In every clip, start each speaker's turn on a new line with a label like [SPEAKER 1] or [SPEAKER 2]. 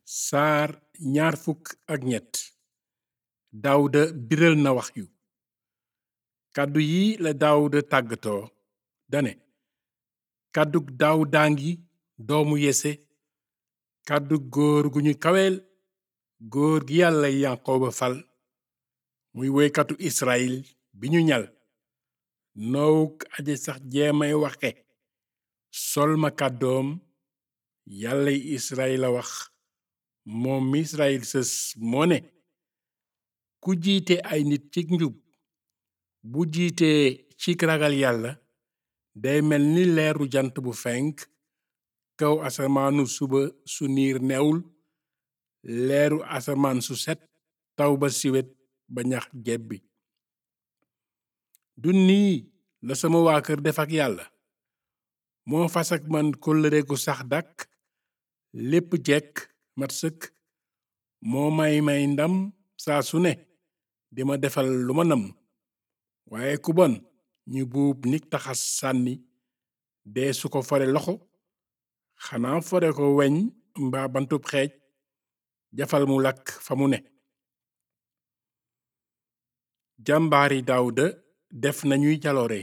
[SPEAKER 1] saar ñaar fukk ak ñett daawuda biral na wax yu kàddu yi la daawuda tàggatoo dane kàddug daawudaa ngi doomu yese kàddug góor gu ñu kaweel góor gi yàlla yanqooba fal muy woykatu israyil bi ñu ñal noowuk aje sax jeemay waxe sol ma kàddoom yàllay israyil a wax moom mi israyil sës moo ne ku jiite ay nit ci njub bu jiitee ci ragal yàlla day mel ni leeru jant bu fenk kaw asamaanu suba su niir newul leeru asamaan su set taw ba siwet ba ñax jebbi du nii la sama waa kër def ak yàlla moo fas ak man kóllëre gu sax dàkk lépp jekk mat sëkk moo may may ndam saa su ne di ma defal lu ma namm waaye ku bon ñu buub nik taxas sànni dee su ko fore loxo xanaa fore ko weñ mbaa bantub xeej jafal mu lakk fa mu ne jàmbaari daawuda def nañuy jaloore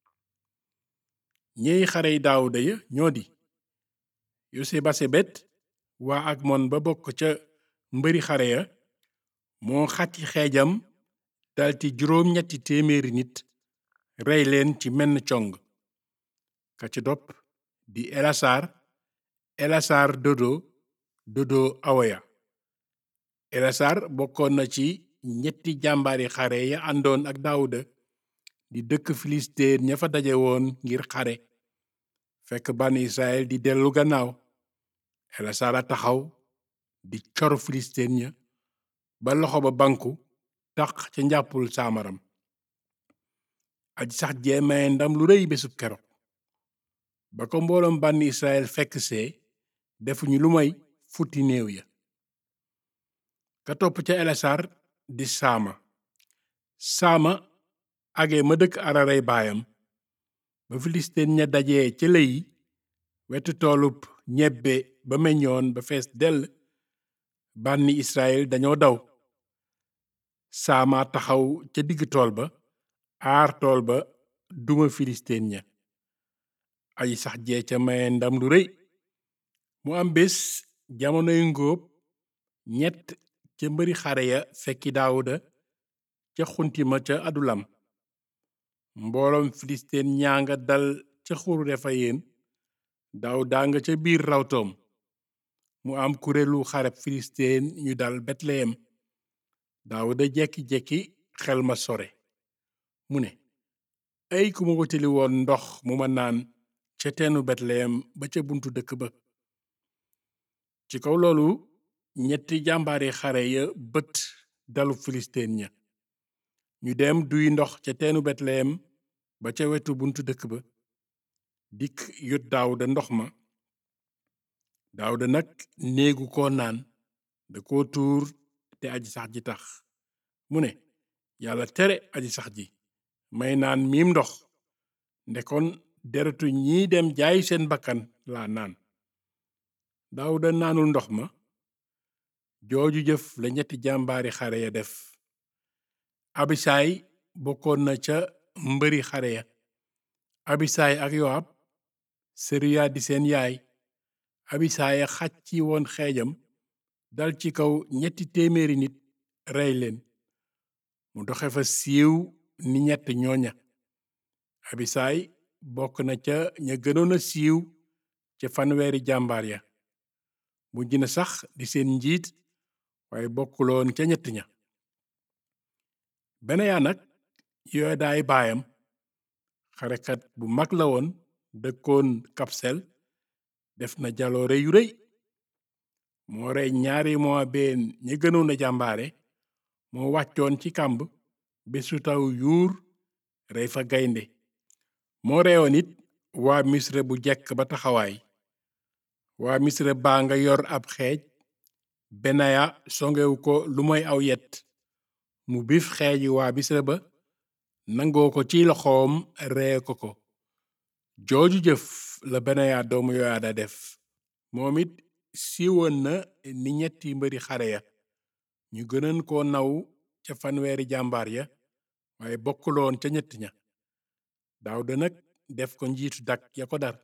[SPEAKER 1] ñeey xarey daawuda ya ñoo di yosebasebet waa ak mon ba bokk ca mbëri xare ya moo xàcci xeejam dalti juróom ñetti téeméeri nit rey leen ci menn cong ka ci dopp di elasaar elasaar dodo dodo awoya elasaar bokkoon na ci ñetti jàmbaari xare ya àndoon ak daawuda di dëkk filisteen ña fa daje woon ngir xare fekk bànn israel di dellu gannaaw elasaar a taxaw di cor filisteen ña ba loxo ba banku taq ca njàppul saamaram aji sax jeemaye ndam lu rëy bésub keroog ba ko mbooloom bànn israel fekk see defuñu lu may futti néew ya ka topp ca elasaar di saama saama age ma dëkk araray baayam ba filisteen ña dajee ca lëyi wetu toolub ñebbe ba meññoon ba fees dell bànni israel dañoo daw saama taxaw ca digg tool ba aar tool ba duma filisteen ña aji sax jee ca maye ndam lu rëy mu am bés jamonoy ngóob ñett ca mbëri xare ya fekki daawuda ca xuntima ca adulam mbooloom filisteen ñaa nga dal ca xuru refayeen daawuda nga ca biir rawtoom mu am kuréelu xareb filisteen ñu dal betleyem daawuda jekki-jekki xel ma sore mu ne ay ku ma wutali woon ndox mu ma naan ca teenu betleyem ba ca buntu dëkk ba ci kaw loolu ñetti jàmbaari xare ya bët dalu filisteen ña ñu dem duy ndox ca teenu betleyem ba ca wetu buntu dëkk ba dikk yot daawuda ndox ma daawuda nag néegu ko naan da ko tuur te aji sax ji tax mu ne yàlla tere aji sax ji may naan miim ndox ndekon deretu ñii dem jaay seen bakkan laa naan daawuda naanul ndox ma jooju jëf la ñetti jàmbaari xare ya def abisaay bokkoon na ca mbëri xare ya abisaay ak yoab seruya di seen yaay abisaay xaj ci woon xeejam dal ci kaw ñetti téeméeri nit rey leen mu doxe fa siiw ni ñett ñooña abisaay bokk na ca ña gënoon a siiw ca fanweeri jàmbaar ya mujj na sax di seen njiit waaye bokkuloon ca ñett ña beneya nag yoodaay baayam xarekat bu mag la woon dëkkoon kapsel def na jaloore yu rëy moo rey ñaari moabeen ña gënoon a jàmbaare moo wàccoon ci kàmb bésu taw yuur rey fa gaynde moo reyoon it waa misra bu jekk ba taxawaay waa misra baa nga yor ab xeej benaya songewu ko lu moy aw yet mu bif xeeji waa misra ba nangoo ko ci loxoom ree ko ko jooju jëf la benaya doomu yoyaada def moom it siiwoon na ni ñetti mbëri xare ya ñu gënoon koo naw ca fanweeri jàmbaar ya waaye bokkuloon ca ñett ña Daawuda nag def ko njiitu dak ya ko dar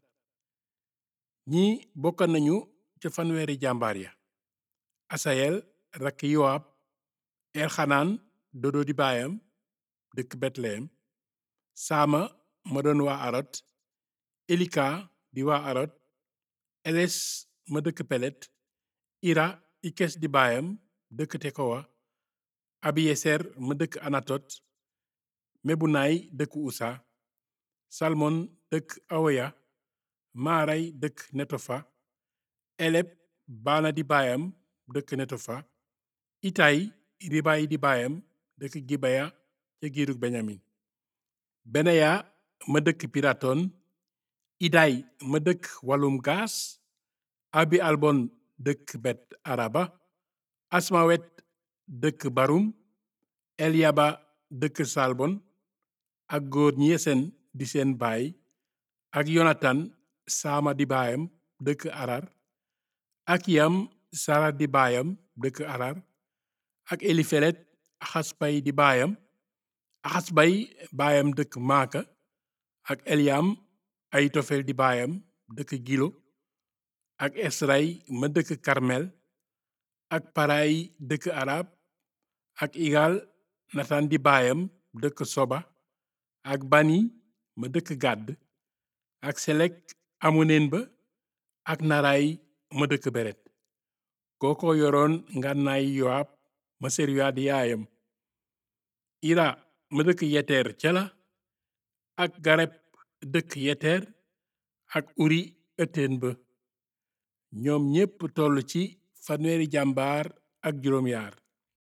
[SPEAKER 1] ñi bokka nañu ca fanweeri jàmbaar ya asayel rakk yowaab elxanaan dodo di baayam dëkk betlehem saama ma doon waa arot elika di waa arot eles ma dëkk pelet ira ikes di baayam dëkk tekowa abiyeser ma dëkk anatot mebunaay dëkk usa salmon dëkk awoya maaray dëkk netofa eleb baana di baayam dëkk netofa itay ribaay di baayam dëkk gibaya ca giirug benyamin beneya ma dëkk piraton iday ma dëkk walum gaas abi albon dëkk bet araba asmawet dëkk barumelyaba dëkk salbon ak góor ñi yesen di seen baay ak yonatan saama di baayam dëkk arar ak yam sara di baayam dëkk arar ak elifelet axasbay di baayam axasbay baayam dëkk maaka ak eliyam ayitofel di baayam dëkk gilo ak esray ma dëkk karmel ak paray dëkk arab ak igal natan di baayam dëkk soba ak bani ma dëkk gàdd ak selek amoneen ba ak naray ma dëkk beret kooko yoroon ngànnaay yowaab ma seruya di yaayam ira ma dëkk yeteer ca la ak gareb dëkk yeteer ak uri ëtteen ba ñoom ñépp toll ci fanweeri jàmbaar ak juróom yaar